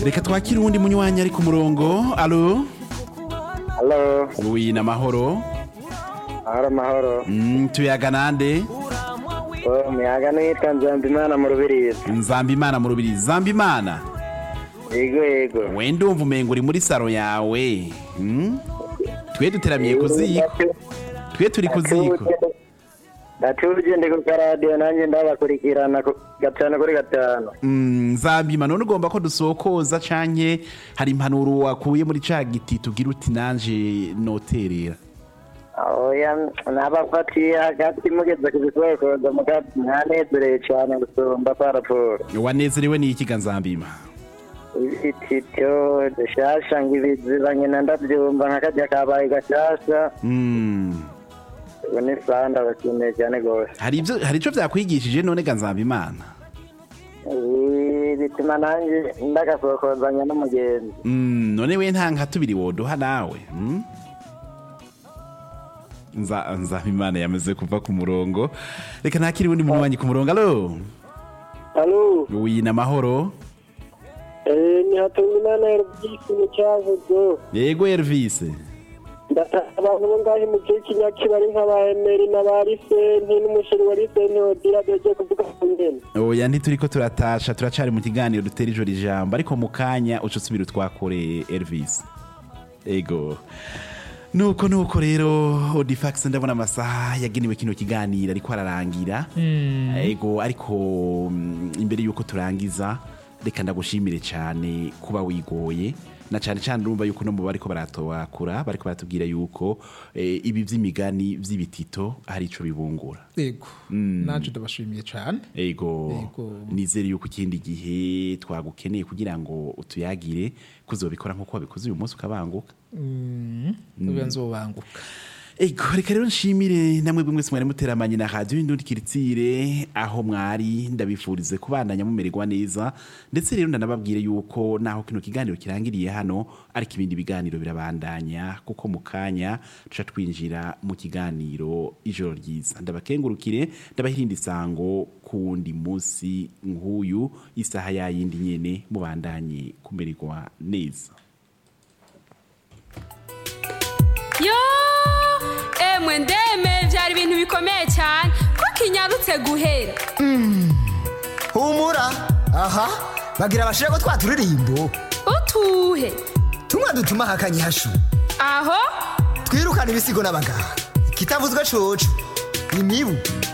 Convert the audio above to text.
reka twakire uwundi munywanyi ari ku murongo alo Halo, wi namahoro mahoro mahoro. Mm, tuyaga nande Oh, umuyaga nitwa Nzambimana mu Rubirizi. nzambimana mu rubiri zambimana Yego yego. we ndumva umengo uri muri saro yawe Mm? twe duteramiye ku ziko twe turi ku ziko Natuje ndi ku karadiyo nanjye ndabakurikirana ku- gatanu kuri gatanu. Mm, nzambima none ugomba ko dusokoza canke hari impanuro wakuye muri ca giti tugira uti nanje noterera Oya, nabafatiye hagati mugeze ku bisokoza mugati mwanezereye cyane gusumba kwa raporo. wanezerewe n'ikiga nzambima Ibitito dushasha ngo ibiziba nyina ndabyumva nk'akajya kabaye gashasha. Mm. Ubu ni sawa ndabashimiye cyane rwose. hari ivyo hari ico vyakwigishije none ga nzambimana Ibi bituma nanjye ndagasokozanya n'umugenzi. Mm, none we nta nka tubiri woduha nawe mm? nza nzabimana yamaze kuva ku murongo reka ntakiri uwundi munywanyi ku murongo alo Halo, wi namahoro eh, ni Hatungimana Elvis mu cyavuzo. yego Elvis Ndataha abantu bo ngaho mu gihe cy'inyaki bari nk'abahemeri n'abarisenti n'umusheri wa risenti odira doje kuvuga ku ngene. oya ntituriko turatasha turacari mu kiganiro dutera ijoro ijambo ariko mu kanya uca usubira utwakore Elvis ego nuko nuko rero odifax ndabona amasaha yagenewe kino kiganiro ariko ararangira ego ariko mm, imbere yuko turangiza reka ndagushimire cyane kuba wigoye na cyane cyane urumva yuko no mu bariko baratowakura bariko baratubwira yuko eh, ibi vy'imigani vy'ibitito hari ico bibungura yego naje ndabashimiye cyane ego Ego. nizere yuko ikindi gihe twagukeneye kugira ngo utuyagire kuzobikora nk'uko wabikoze uyu munsi ukabanguka ubu nzobanguka ego reka rero nshimire namwe bimwe mwari muteramanye na radiyo y'indundi kiritsire aho mwari ndabifurize kubandanya mumererwa neza ndetse rero ndanababwire yuko naho kino kiganiro kirangiriye hano ariko ibindi biganiro birabandanya kuko mu kanya tuca twinjira mu kiganiro ijoro ryiza ndabakengurukire ndabahirinda isango ku wundi munsi nk'uyu isaha yayindi nyene mubandanye kumererwa neza yo emwe ndeme byari ibintu bikomeye cyane ko kinyarutse guhera humura aha bagira bashire ko twaturirimbo utuhe tumwe dutuma hakanye hashu aho twirukana ibisigo n'abaganga kitavuzwe coco imibu